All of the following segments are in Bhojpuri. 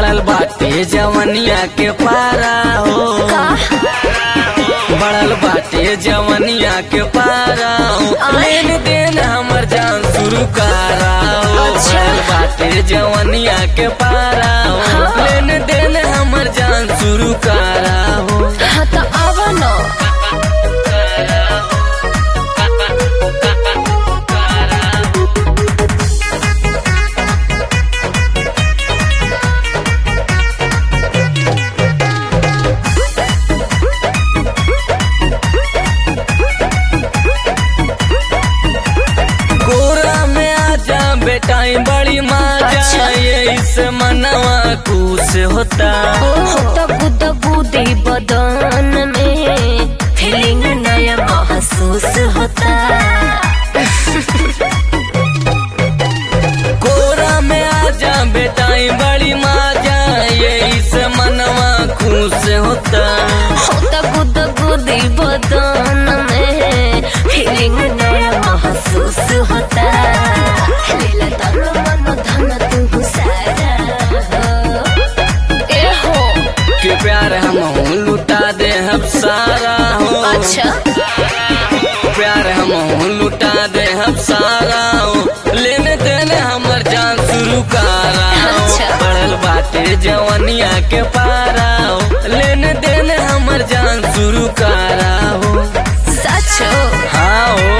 बढ़ल बाटे जवनिया के पारा हो बढ़ल बाटे जवनिया के पारा हो लेन देन हमर जान शुरू करा हो अच्छा। बढ़ल बाटे जवनिया के पारा हो हाँ। लेन देन हमर जान शुरू करा हो हाँ तो आवा न कोरा में आजा बेटाई बड़ी माजा अच्छा। ये इस मनवा कुछ होता दबू दबू दे बदन में फीलिंग नया महसूस होता कोरा में आजा बेटाई बड़ी माजा ये इस मनवा खुश होता दबू दबू दे बदन में फीलिंग नया महसूस होता लीला तन मन धन तू सारा हो। ए हो कि प्यार हम लुटा दे हम सारा हो अच्छा प्यार हम लुटा दे हम सारा हो लेने देने हमर जान शुरू करा हो अच्छा। बढ़ल बाटे जवनिया के पारा हो लेने देने हमर जान शुरू करा हो सच हो हाँ हो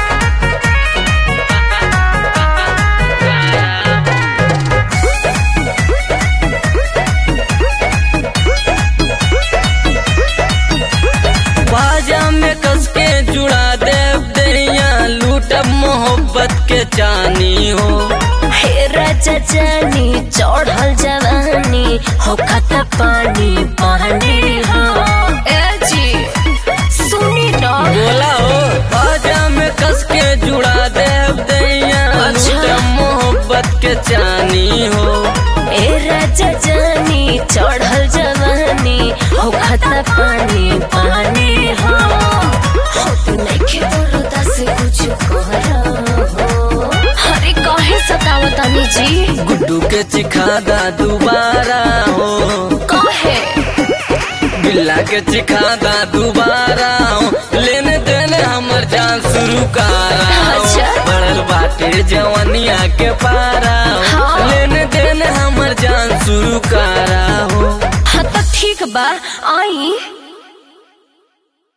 बाजा में कस के जुड़ा देव दैया लूटब मोहब्बत के चानी हो हे राजा जानी चढ़ल जवानी हो खता पानी पानी हो ए जी सुनी ना बोला हो बाजा में कस के जुड़ा देव दैया अच्छा। लूटब मोहब्बत के चानी हो ए राजा जानी चढ़ल जवानी हो खता पानी पानी हो हो तू नइखे बरदा से कुछ करो अरे काहे सतावतानी जी गुड्डू के चिखादा दोबारा हो काहे बिल्ला के चिखादा दोबारा हो लेने देने हमर जान शुरू करा हो अच्छा। बढ़ल बाटे जवनिया के पारा हो हाँ। लेने देने हमर जान शुरू करा हो हाँ तो ठीक बा आई